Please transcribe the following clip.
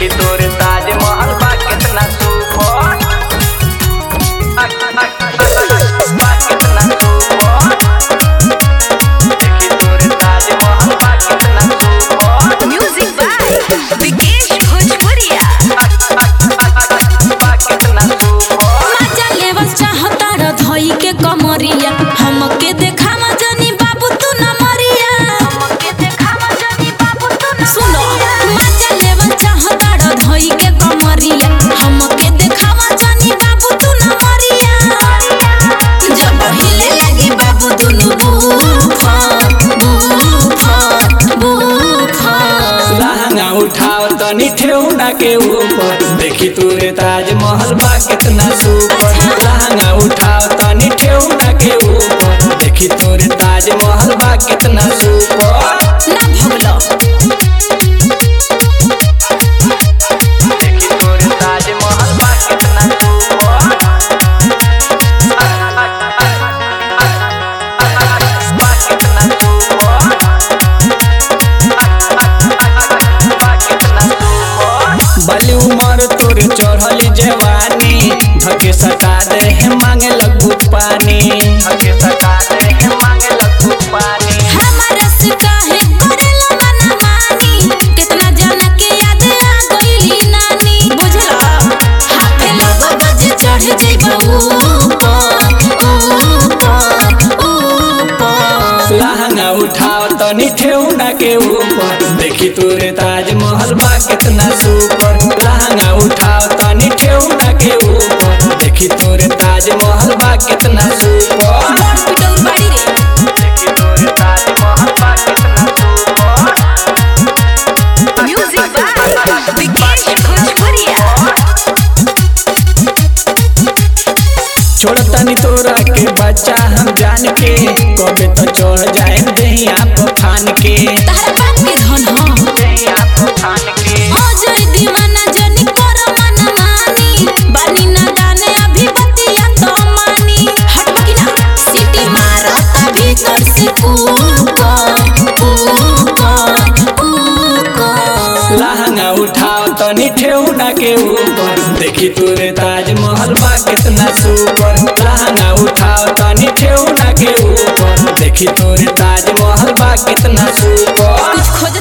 देखी तोरे ताजमहल बा कितना सुपर बा कितना सुपर देखी तोरे ताजमहल बा कितना super Music by Vikesh Bhojpuria. बा कितना सुपर मजा लेवल चाहता र धोई के कमरिया हमके देखावा जनी बाबू तू न मरिया हमके देखावा जनी बाबू तू न सुनो मजा लेवल चाहता र धोई के कमरिया हमके देखावा जनी बाबू तू न मरिया जब हिले लगी बाबू दुनु बूफर बूफर बूफर लहंगा उठाओ तनी ठेहुना के ऊपर देखी तोरे ताजमहल बा कितना सुपर लहंगा उठाओ तनी ठेहुना के ऊपर देखी तोरे ताजमहल बा कितना सुपर ना भगलो देखी तोरे ताजमहल बा कितना सुपर बा कितना सुपर बा कितना सुपर बली उमर तोरे चढ़ल जवानी धके सटा दे है मांगे लगू पानी हके सटा दे के मांगे लगू पानी हमारा से काहे करेला मना मानी कितना जाना के याद आ गईली नानी बुझला हाथे लगो बज चढ़ जइबा ऊपर ऊपर ऊपर लहंगा उठाओ तनी ठेहुना के ऊपर देखी तोरे ताजमहल बा कितना सुपर लहंगा उठाओ तनी ठेहुना के ऊपर देखी तोरे ताजमहल बा कितना सुपर बड़ पिटौर बाड़ी रे देखी तोरे ताजमहल बा कितना super Music by Vikesh Bhojpuria. छोड़ तनी तोरा के बच्चा हम जान के कबे तो चढ़ जाए दहिया पर फान के तहरा बाप के धन ह दैया तूफान के हो जई दीवाना जनी कर मन मानी बानी ना गाने अभी बतिया तो मानी हटवा की ना सिटी मारता भीतर से ऊपर ऊपर ऊपर लहंगा उठाओ तनी ठेहुना के ऊपर देखी तोरे ताजमहल बा कितना सुपर लहंगा उठाओ तनी ठेहुना के ऊपर देखी तोरे ताजमहल बा कितना सुपर कुछ खोज